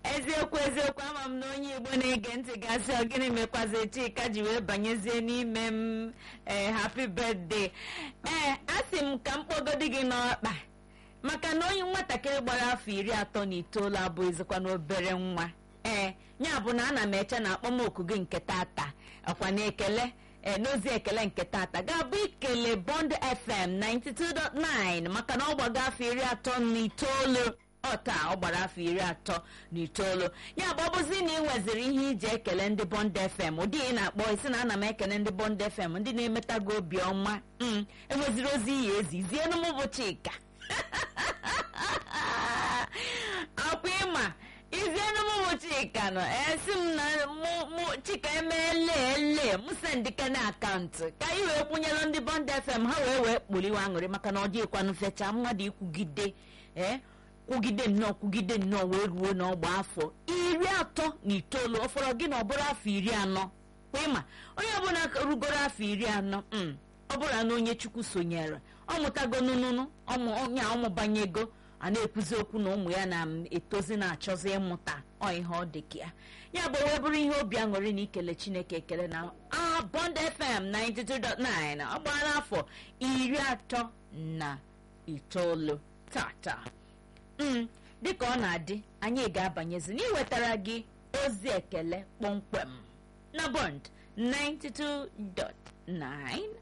eziokwu eziokwu ama m na onye igbo na-ege ntị gasị ọ gịnị mekwazi chika ji wee banyezie n'ime m ee happy birthday ee asị m ka m kpọgodi gị n'ọkpa maka na onye nwatakịrị gbara afọ iri atọ na itoolu abụghịzikwa n'obere nwa ee ya bụ na ana m eche na akpọmoku gị nke tata ọkwa na ekele ee n'ozi ekele nke tata ga-abụ ikele bond fm 92.9 maka na ọ gbago afọ iri atọ na itoolu ọ taa ọ gbara afọ iri atọ na itoolu ya bụ ọ bụzi na ị nweziri ihe iji ekele ndị bond fm ụdị ị na-akpọ isi na ana m ekele ndị bond fm ndị na-emeta gị obiọma m enweziri ozi iyi ezi zienụ m bụ chika ọkwa ịma izienụ m bụ chika nọ esi m na mụ chika emeele ele m sendike na akaụntụ ka anyị wee kwụnyere ndị bond fm ha wee wee kpuliwe aṅụrị maka na ọ dịghịkwanụ fecha mmadụ ikwugide ee kwugide nnọọ kwugide nnọọ wee ruo n'ọgba afọ iri atọ na itoolu ọ fọrọ gị na ọ bụrụ afọ iri anọ kwa ịma onye ọbụla rugoro afọ iri anọ ọ bụrụ na onye chukwu sonyere ọ mụtago nụnụnụ onye ọmụbanyego a na-ekwuzi okwu na ụmụ ya na-etozi na-achọzi ịmụta ọ ihe ọ dị ka ya ya bụ wee bụrụ ihe obi aṅụrị na ikele chineke ekele na Bond FM 92.9 ọ gbara afọ iri atọ na itoolu tata dịka ọ na-adị anyị ga-abanyezi n'iwetara gị ozi ekele kpọmkwem na Bond 92.9